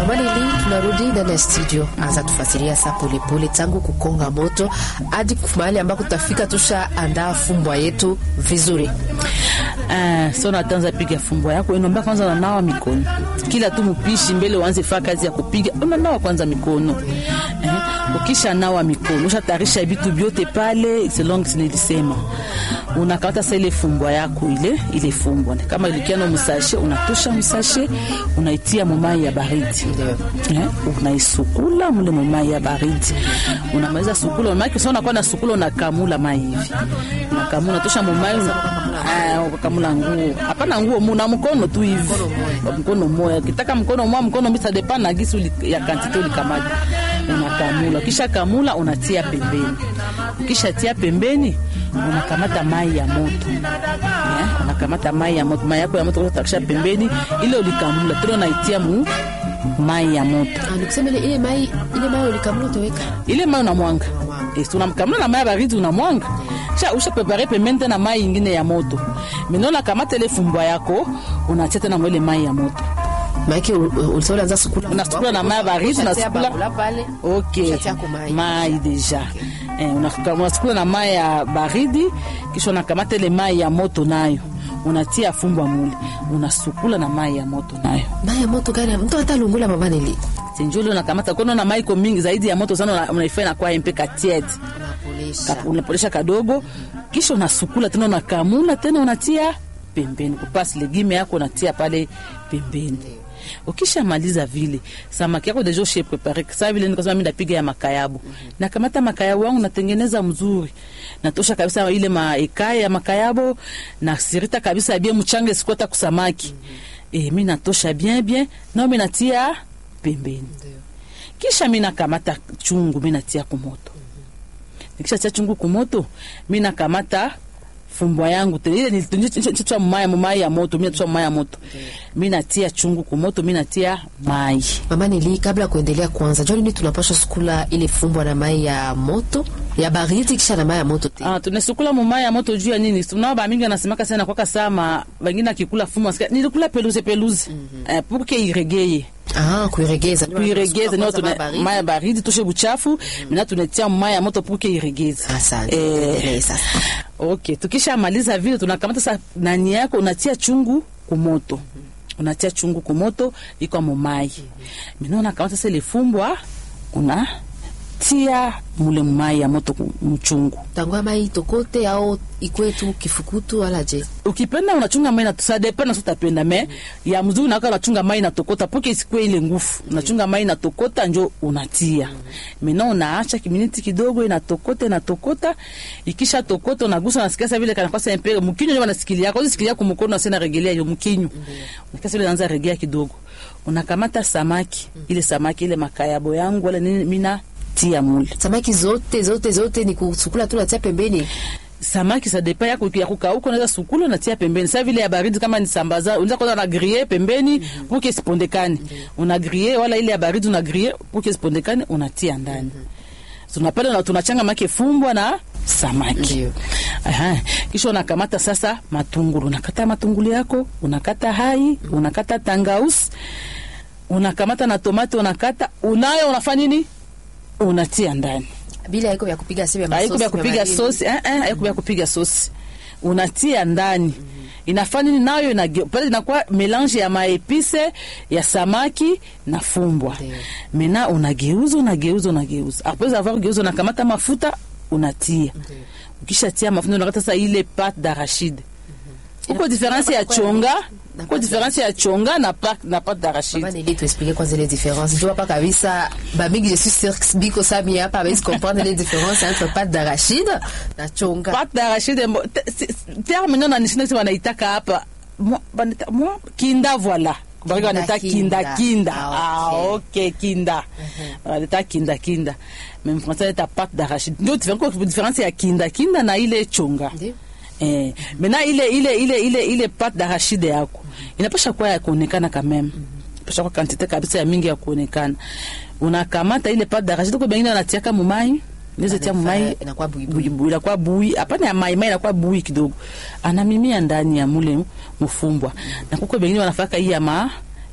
Manili, tunarudi ndani ya studio, anza tufasiria saa polepole tangu kukonga moto hadi mahali ambako tutafika tusha andaa fumbwa yetu vizuri. Ah, so natanza piga fumbwa yako inomba kwanza unanawa mikono kila tu mpishi mbele uanze faa kazi ya kupiga unanawa kwanza mikono eh, ukisha nawa mikono ushatarisha vitu vyote pale selong nilisema unakata sa ile fumbwa yako ile ile fumbwa kama ilikiana msashe unatosha msashe unaitia mumai ya baridi eh, unaisukula mule mumai ya baridi unamaliza sukula maana kisha unakuwa na sukula unakamula mai hivi unakamula unatosha mumai unakamula nguo hapana nguo muna mkono tu hivi mkono moya kitaka mkono moya mkono mbisa depa na gisi ya kantite ulikamata unakamula kisha kamula unatia pembeni kisha tia pembeni unakamata mai ya moto yeah? unakamata mai ya moto mai yako ya moto unatakisha pembeni ile ulikamula tena unaitia mu mai ya moto Nikusema ile ile mai ile mai ulikamula utaweka ile mai unamwanga yes, unamkamula na mai ya baridi unamwanga sha usha prepare pembeni tena mai ingine ya moto mino unakamata ile fumbwa yako unatia tena mwele mai ya moto maake ulisema ulianza sukula unasukula na mai ya baridi unasukula pale okay Ushatia kwa mai. mai deja eh, unasuka- unasukula na mai ya baridi kisha unakamata ile mai ya moto nayo unatia fumbwa mule unasukula na mai ya moto nayo mai ya moto gani mtu hata lungula mama nili sinjuli unakamata kono na mai iko mingi zaidi ya moto sana una- unaifanya nakuwa mpe katiet unapolisha unapolesha kadogo kisha unasukula tena unakamula tena unatia pembeni kupasi legime yako unatia pale pembeni ukishamaliza vile samaki yako deja ushe prepare sa vile nikasema mi napiga ya makayabu nakamata makayabu wangu natengeneza mzuri natosha kabisa ile maekaya ya makayabo nasirita kabisa bien mchanga sikuata kusamaki e, mi natosha bien bien nao mi natia pembeni kisha mi nakamata chungu mi natia kumoto nikisha tia chungu kumoto mi nakamata fumbwa yangu tena ile nilitunjia mumaya mumai ya moto mi natua mumai ya moto mi natia chungu kumoto mi natia mai mama nili kabla ya kuendelea kwanza jua nini tunapasha sukula ile fumbwa na mai ya moto ya baridi kisha na mai ya moto tena Ah, tunasukula mumai ya moto juu ya nini tunao bamingi anasemaka sana kwaka sama wengine akikula fumu asika nilikula peluze peluze eh, pour que iregeye ah kuiregeza kuiregeza nio Kwanza mai tuna baridi. mai ya baridi toshe buchafu mina tunatia mai ya moto pour que iregeze Asante. Eh, Endelee sasa okay tukishamaliza vile tunakamata sa nani yako unatia chungu kumoto unatia chungu kumoto iko mumai mina unakamata sa ile fumbwa unatia mule mumai ya moto ku- mchungu tangwa mai itokote au ikwe tu kifukutu wala je ukipenda unachunga mai nasadepena sotapenda me ya mzuri naka unachunga mai natokota poke isikue ile ngufu unachunga mai natokota njo unatia mena unaacha kiminiti kidogo inatokota inatokota ikisha tokota unagusa nasikia sa vile kanakwasa mpere mkinyo njo wanasikilia kwa sikilia kumukono asena regelea yo mkinyo nasikia sa vile naanza regea kidogo unakamata samaki ile samaki ile makayabo yangu wala nini mina tia mule samaki zote zote zote ni kusukula tu natia pembeni samaki sa depa yako ya kukauka unaweza sukula unatia pembeni sa vile ya baridi kama ni sambaza unaweza kwanza na griller pembeni pour que isipondekane una griller wala ile ya baridi una griller pour que isipondekane unatia ndani tunapenda na tunachanga make fumbwa na samaki Ndio. Aha. kisha unakamata sasa matungulu unakata matungulu yako unakata hai unakata tangausi unakamata na tomate unakata unayo unafanya nini unatia ndani bila iko vya kupiga simu ya haiko masosi vya kupiga madini. sosi eh, eh, haiko vya kupiga sosi unatia ndani inafanya nini nayo inage- pale inakuwa melange ya maepise ya samaki na fumbwa Ndio. mena unageuza unageuza unageuza apres avoir geuza unakamata mafuta unatia ukishatia mafuta unakata sasa ile pate d'arachide uko diferensi ya chonga na uko pate diferensi ya chonga na pa- na pate Mama d'arachide Nelly tuexplique kwanza les différences jua hapa kabisa bamingi je suis sûr que biko sami hapa hawezi comprendre les différences entre pâte d'arachide na chonga pate d'arachide mbo- te- si- terme nyo nanishinasi wanaitaka hapa mwa- banita- mwa- kinda voila Barika wanaita Kinda, kinda kinda ah, ah, okay. ok kinda wanaita kinda kinda même français wanaita pate d'arachide ndio différence kwa différence ya kinda kinda na ile chonga Ndio. eh mena ile ile ile ile ile pate d'arachide yako inapasha kuwa ya kuonekana quand même pasha kwa quantité kabisa ya mingi ya kuonekana unakamata ile pate d'arachide kwa bengine wanatiaka mumai Niweza tia mumai inakuwa buibui. bui inakuwa bui hapana ya mai mai inakuwa bui kidogo anamimia ndani ya mule mfumbwa na kuko bengine wanafaka hii ya ma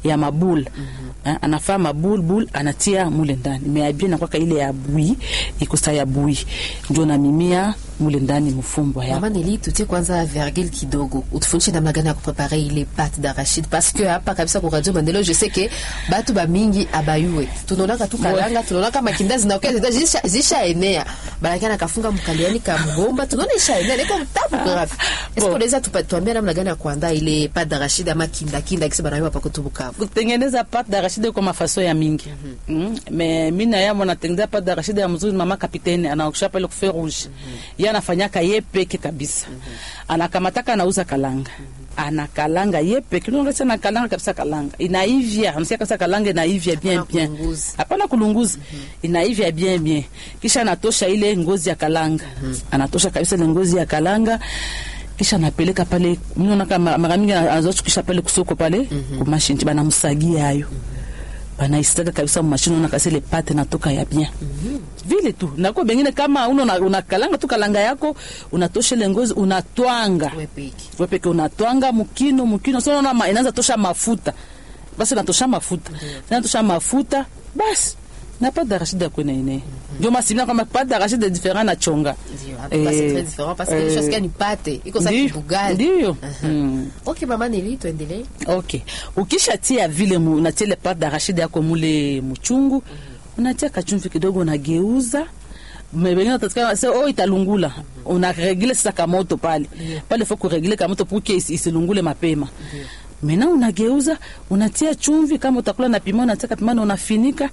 ya mabul Eh, anafaa mabul bul anatia mule ndani meabie nakwaka ile ya bui ikosa ya bui ndio namimia mule ndani mfumbwa ya Mama Neli, tutie kwanza virgule kidogo, utufundishe namna gani ya kuprepare ile pate d'arachide parce que hapa kabisa kwa Radio Maendeleo je sais que batu ba mingi abayue tunaonaka tu kalanga tunaonaka makinda zinaokia zita zisha, zisha enea barakana kafunga mkaliani ka mgomba tunaona isha enea niko mtabu grave est-ce Bon. que unaweza tupa- tuambia namna gani ya kuandaa ile pate d'arachide ama kinda kinda kisa banayo hapa kwetu Bukavu kutengeneza pate d'arachide kwa mafaso ya mingi mm me mi na yamo natengeneza pate d'arachide ya mzuri mama kapitene anaokisha pale kufe rouge ye anafanyaka ye peke kabisa anakamataka anauza kalanga anakalanga ye peke nongesa anakalanga kabisa kalanga inaivya anasikia kabisa kalanga inaivya bien Hapana bien kulunguza. hapana kulunguza inaivya bien bien kisha anatosha ile ngozi ya kalanga anatosha kabisa ile ngozi ya kalanga kisha anapeleka pale mnaona mara mingi anazochukisha pale kusoko pale kumashini banamsagia hayo banaisaga kabisa mumashini unaona kasi ile pate natoka ya bien vile tu nako bengine kama uno una- unakalanga tu kalanga yako unatosha ile ngozi unatwanga wewe peke we peke unatwanga mukino mukino so unaona ma- inaanza tosha mafuta basi inatosha mafuta inatosha mafuta basi na pas d'arachide ya kwena ine ndio masimina kwamba pas d'arachide different na chonga ndio hapa c'est très différent parce que les choses ni pate iko sa Ndio, kibugali ndio Aha. Mm. Okay mama Neli tuendelee ok ukishatia vile mu- unatia ile pate d'arachide yako mule mchungu unatia kachumvi kidogo unageuza mebengine utatika se oh italungula unaregile sasa kamoto pale pale faut kuregile kamoto pour que isi- isilungule mapema mena unageuza unatia chumvi kama utakula na pima unatia pima na unafinika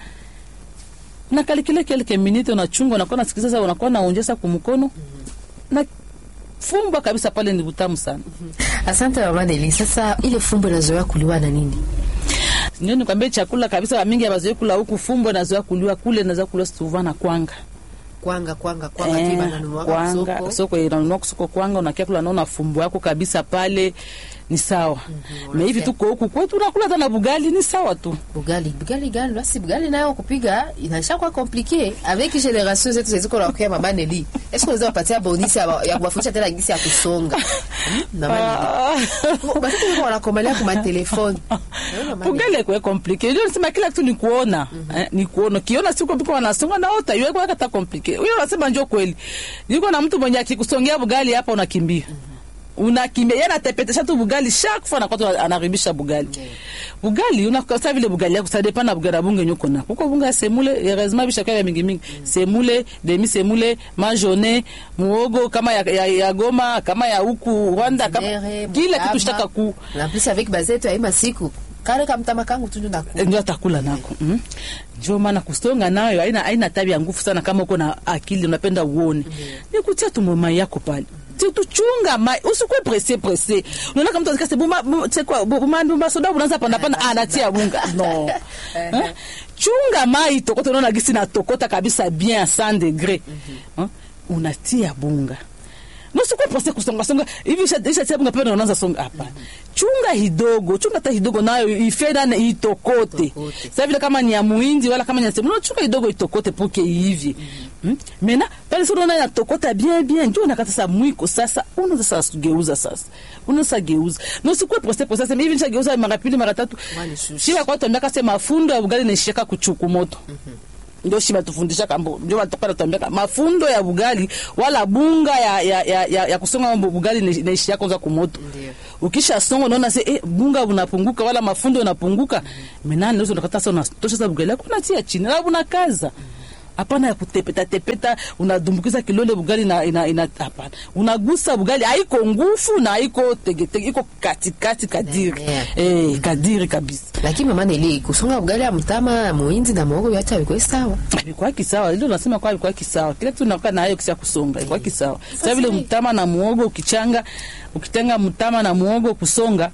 unakalikile kelke minute unachunga unakuwa nasikiza sasa unakuwa naonjesa kumkono na fumba kabisa pale ni butamu sana Asante mama Neli. Sasa ile fumbo inazoea kuliwa na nini? ndio nikwambie chakula kabisa wamingi abazoe kula huku fumbo nazoea kuliwa kule nazoea kuliwa souvent na kwanga Kwanga kwanga kwanga Eh, tu bananunua kwanga soko. soko inanunua kusoko kwanga unakia kula naona fumbo yako kabisa pale ni sawa me hivi tuko huku kwetu unakula hata na bugali ni sawa tu Bugali, bugali gani? Basi bugali nayo kupiga inaisha kwa compliqué avec génération zetu zeziko na kwa mama Neli. Est-ce que unaweza kupatia bonus ya ya kuwafundisha tena jinsi ya kusonga? Hmm? Na mama Neli. Basi tu wanakomelea kwa telefone. bugali kwe komplike ndio nasema kila kitu ni kuona eh, ni kuona kiona siku piko wanasonga na ota yeye kwa kata komplike huyo anasema njoo kweli niko na mtu mwenye akikusongea bugali hapa unakimbia unakimbia yeye anatepetesha tu bugali chaque fois anakuwa anaribisha bugali bugali unakosa vile bugali yako ça dépend na bugali ya bunge nyuko na kuko bunga ya semule heureusement bisha kwa mingi mingi semule demi semule majone muogo kama ya, ya, ya goma kama ya huku Rwanda kama Ndere, kila mutama. kitu shitaka ku Na plus avec bazetu ya masiku. Kale kamtama kangu tu ndio nakula. ndio atakula nako mm. ndio maana kusonga nayo haina haina tabia nguvu sana kama uko na akili unapenda uone ni kutia tu mai yako pale Tu- tuchunga mai usikwe presse presse unaona kama mtu akase buma bu- c'est quoi bu- buma buma soda unaanza pana pana anatia bunga no Eh? chunga mai tokota unaona gisi na tokota kabisa bien à 100 degré Eh? unatia bunga nosikuwa presse kusonga songa hivi isha- ishatia bunga pale unaanza songa hapana chunga hidogo chunga hata hidogo nayo ifeda itokote Itokote. sasa vile kama ni ya muhindi wala kama ni ya semu chunga hidogo itokote poke hivi hmm? mena pale sasa unaona inatokota bien bien ndio unakata sasa mwiko sasa unaanza sasa geuza sasa unaanza geuza nosikuwa presse presse sasa hivi nishageuza mara pili mara tatu Wani shushi. shiba kwa tuambia kase mafundo ya bugali nishika kuchuku moto ndio shiba tufundisha kambo ndio watoka natuambia mafundo ya bugali wala bunga ya ya ya, ya, ya kusonga mambo bugali ni- naishia kwanza kumoto Ndio. ukisha songa unaona se eh, bunga unapunguka wala mafundo unapunguka menani ndio unakata sasa unatosha sasa bugali yako unatia chini na unakaza hapana ya kutepeta tepeta unadumbukiza kilole bugali na ina, ina hapana unagusa bugali haiko ngufu na haiko tegetege iko katikati kadiri Yeah. eh kadiri kabisa Lakini mama Neli kusonga bugali ya mtama muhindi na muhogo yote biko sawa. ilikuwa kisawa ndio nasema kwa ilikuwa kisawa kila kitu nakuwa nayo kisha kusonga ilikuwa kisawa sasa vile mtama na muogo ukichanga ukitenga mtama na muogo kusonga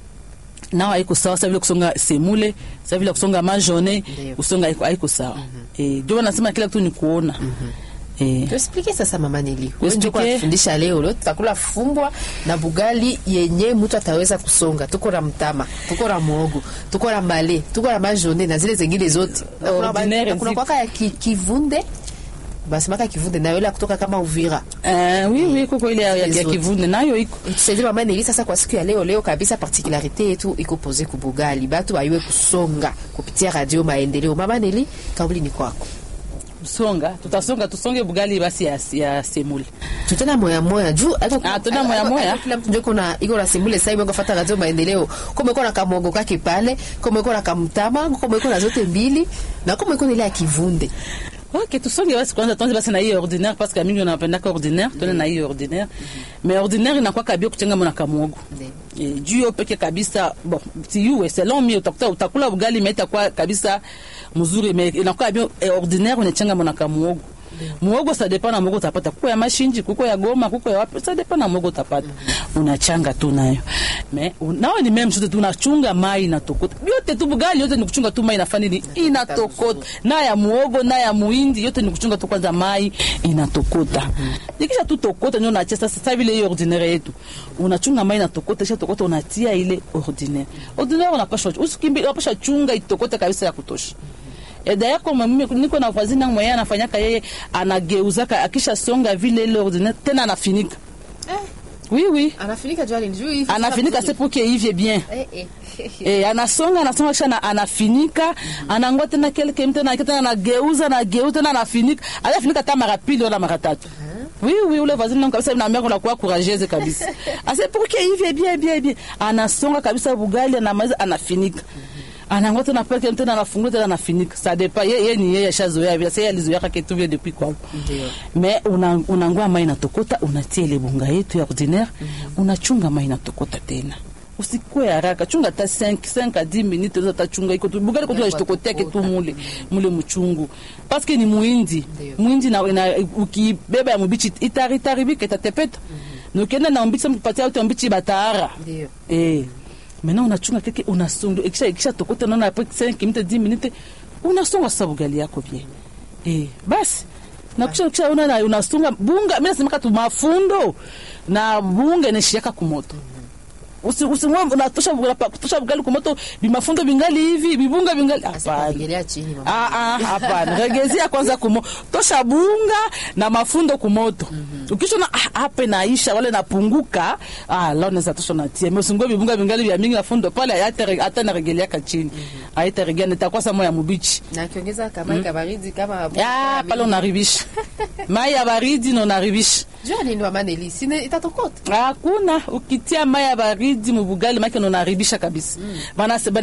nao haiko sawa sasa vile kusonga semule sasa vile kusonga majone Ndio. kusonga haiko haiko sawa eh ndio nasema kila kitu ni kuona eh Tuexplique sasa mama Neli. Wewe ndio Explique. kufundisha leo leo tutakula fumbwa na bugali yenye mtu ataweza kusonga. Tuko na mtama, tuko na muhogo, tuko na mbale, tuko na majone na zile zingine zote. Na kuna ba- Ordinaire na kuna ziko. kwaka ya ki- kivunde basemaka kivunde nayo ile ya kutoka kama uvira Eh, oui oui kuko ile ya, ya, ya Zote. kivunde nayo iko tusaidie mama Neli sasa kwa siku ya leo leo kabisa particularité yetu iko pose kubugali batu baiwe kusonga kupitia radio maendeleo mama Neli kauli ni kwako songa tutasonga tusonge bugali basi ya, ya semule tutena moya moya juu Ah, tuna moya moya. kila mtu ndio kuna iko na simbule sasa hivi ngafata radio maendeleo kama iko na kamongo kake pale kama iko na kamtama kama iko na zote mbili na kama iko na ile ya kivunde ok tusonge basi kwanza tuanze basi na hiyo ordinaire parce que mingi unapendaka ordinaire tuende na hiyo ordinaire mais ordinaire inakuwa kabia kuchenga mwana kamwogo Ndiyo. Eh, juu yo peke kabisa bon siyuwe selon mi utakuta utakula ugali me itakuwa kabisa mzuri me inakuwa bio eh, ordinaire unachenga mwana kamwogo muogo ça dépend na muogo utapata kuko ya mashinji kuko ya goma kuko ya wapi ça dépend na muogo utapata unachanga tu nayo mais nao ni même chose tu unachunga mai inatokota yote tu bugali yote ni kuchunga tu mai inafanya nini inatokota na ya muogo na ya muhindi yote ni kuchunga tu kwanza mai inatokota ikisha tu tokota ndio unachia sasa sasa vile hiyo ordinaire yetu unachunga mai inatokota isha tokota unatia ile ordinaire ordinaire unapasha usikimbi unapasha chunga itokote kabisa ya kutosha E, d'ailleurs comme mimi niko na voisine yangu mwenyewe anafanyaka yeye anageuzaka akisha songa vile ile ordinaire tena anafinika oui oui anafinika jua nini juu hivi anafinika c'est pour que ivye bien eh eh Eh, anasonga anasonga kisha na, anafinika anangoa tena kelke tena tena anageuza anageuza tena anafinika anafinika hata mara pili wala mara tatu oui oui ule voisine nangu kabisa na mère unakuwa courageuse kabisa ase pour que ivye bien bien bien anasonga kabisa bugali anamaliza anafinika anangoa tena pelke tena anafungua tena anafinika ça dépend ye, ye ni yeye ashazoea vile sasa alizoea kitu vile depuis kwao Ndio. mais una, unangua mai inatokota unatia ile bunga yetu ya ordinaire unachunga mai inatokota tena usikue haraka chunga hata 5 5 à 10 minutes unaweza tachunga iko tu bugali kwa tunajitokotea kitu mule mule mchungu parce que ni muindi Ndio. muindi na, na ukibeba ya mubichi itari itaribika itatepeta na ukienda na mbichi mpatia uti mbichi batara Ndio. eh maintenant unachunga keke unasonga ikisha ikisha tokota naona après 5 minutes 10 minutes unasonga sasa bugali yako bien eh basi na kisha kisha una na unasunga bunga mimi nasema tu mafundo na bunga inashiaka kumoto usi usimwe unatosha bugali kutosha bugali kumoto bimafundo bingali hivi bibunga bingali hapana Asipagelea chini mama Ah, ah, hapana regezia kwanza kumo tosha bunga na mafundo kumoto ukishona ah, hapa naisha wale napunguka ah, lao naweza tosha natia mesungo vibunga vingali vya mingi na fundo pale hata hata naregeliaka chini haita regea nitakuwa sa moya mubichi na kiongeza kama kabaridi kama ah, pale unaribisha mai ya baridi na unaribisha jua nini mama Neli sine itatokota hakuna ukitia mai ya baridi mubugali make na unaribisha kabisa Bana-